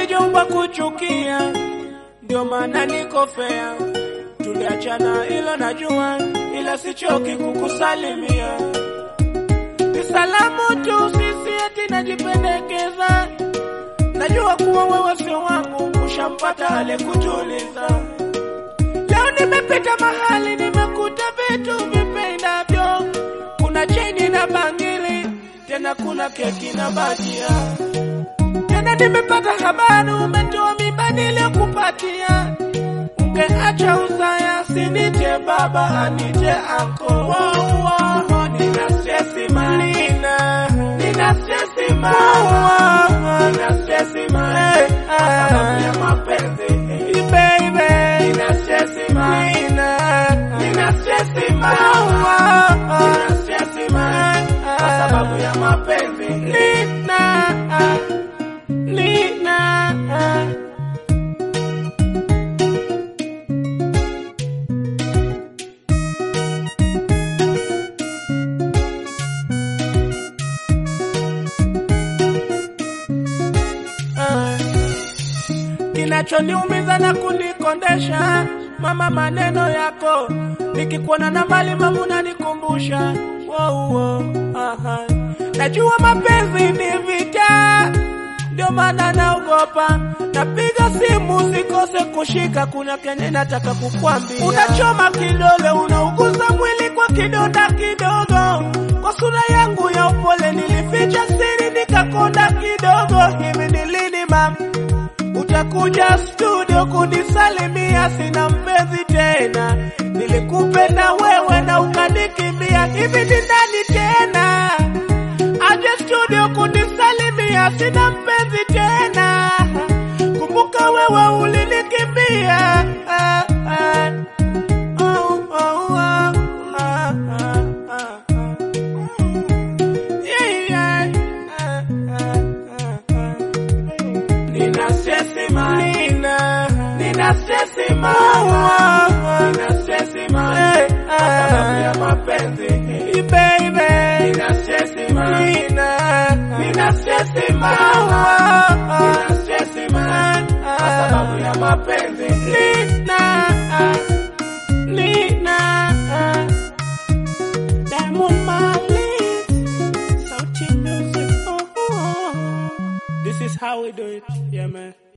sijaumbwa kuchukia, ndio maana niko fea. Tuliachana ilo najua, ila sichoki kukusalimia. Ni salamu tu, sisi eti najipendekeza. Najua kuwa wewe sio wangu, ushampata ale kutuliza. Leo nimepita mahali, nimekuta vitu vipendavyo. Kuna cheni na bangili, tena kuna keki na bajia. Tena nimepata habari umetoa mimba niliyokupatia. Ungeacha usaya, sinite baba, anite anko. Wow, wow, nina stresi ma, nina, nina stresi ma, nina stresi ma, kwa sababu ya mapenzi. Baby, nina stresi ma, nina, nina stresi ma, nina stresi ma, kwa sababu ya mapenzi. Nina, nina. Ah. Kinachoniumiza na kunikondesha mama, maneno yako nikikuona na mbali, mama unanikumbusha wow, wow, aha. Najua mapenzi ni vita, ndio maana naogopa. Napiga simu sikose kushika, kuna kenye nataka kukwambia. Unachoma kidole, unauguza mwili kwa kidonda kidogo. Kwa sura yangu ya upole nilificha siri, nikakonda kidogo. Hivi ni lini mama utakuja studio kunisalimia? Sina mpenzi tena, nilikupenda wewe na ukanikimbia. Hivi ni nani tena aje studio kunisalimia? Sina mpenzi tena, kumbuka wewe ulinikimbia. Ah, ah. Oh, oh, oh, ah, ah, ah, ah. Yeah, yeah. Ah, ah, ah, ah. Nina stresi ma, nina, nina stresi ma, nina stresi ma, kwa sababu ya mapenzi. Baby, nina stresi ma, nina, nina stresi ma, nina stresi ma, kwa sababu ya mapenzi. Nina, nina, Diamond Malik, Sauti Music, oh, oh. This is how we do it, yeah man.